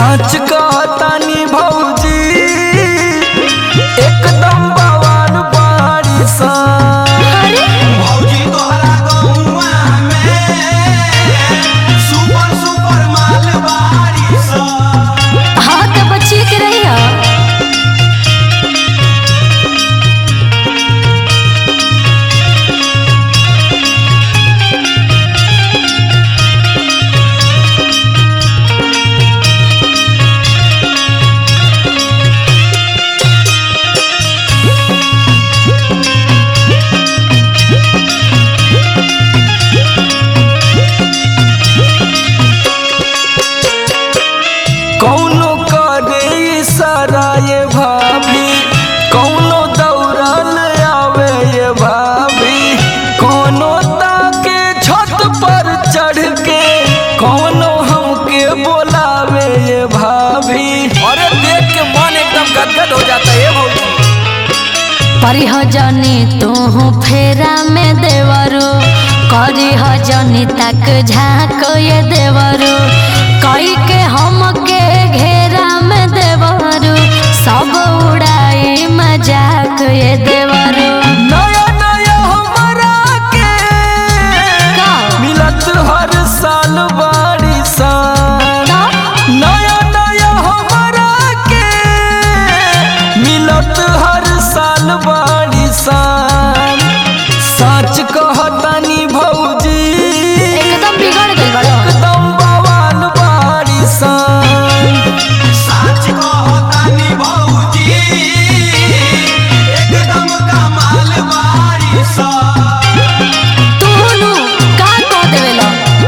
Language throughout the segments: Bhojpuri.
सच कहतानी भौजी एकदम बवाल बाड़ी सा अरे भौजी तोहरा गौवा में सुपर सुपर माल बारी सा हाँ तो बचिए के रहिया कौनो करे इशारा ये भाभी कौनो दौड़ल आवे ये भाभी कौनो ताके छत पर चढ़ के कौनो हमके बोलावे ये भाभी अरे देख के मन एकदम गदगद हो जाता है भौजी परिह जनी तू फेरा में देवरो करिह जनी तक झाँक ये देवरो कई के हम के घेरा में देवरो सब उड़ाई मजाक ये देवरो नया नया हमरा के का? मिलत हर साल बाड़ी सा का? नया नया हमरा के मिलत हर साल बाड़ी सा सच कहतानी भौजी एकदम बिगड़ गई बड़ो एकदम बवाल बाड़ी सा सच कहतानी भौजी एकदम कमाल बारी सा तू नु का कह देवेला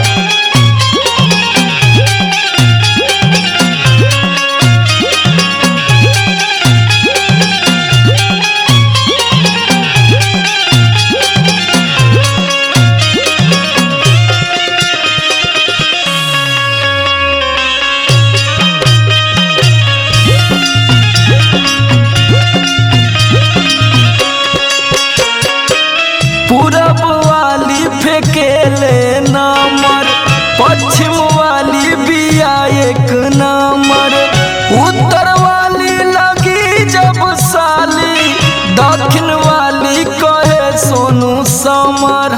पूरब वाली फेकेले नंबर पश्चिम वाली बिया एक नंबर उत्तर वाली लगी जब साली दक्षिण वाली कहे सोनू समर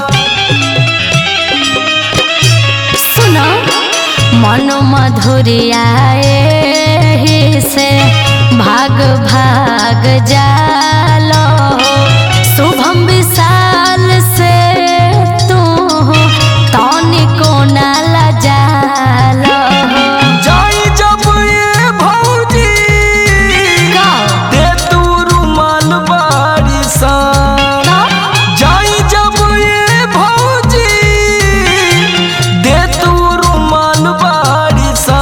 सुनो मन मधुरियाए ही से भाग भाग जालो शुभम विशाल से तू तनिको ना लजालो जाई जब ये भौजी का? दे तू रुमाल बाड़ी सा का? जाई जब ये भौजी दे तू रुमाल बाड़ी सा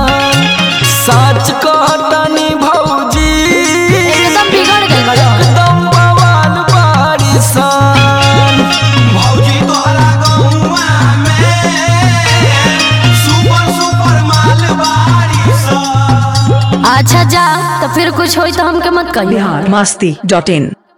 सच कहतानी भौजी एकदम बिगड़ गई बड़ो एकदम बवाल बाड़ी सा भौजी तोहरा गौवा में सुपर सुपर माल बारी सा अच्छा जा तो फिर कुछ होई तो हमके मत कहियो बिहार मस्ती डॉट इन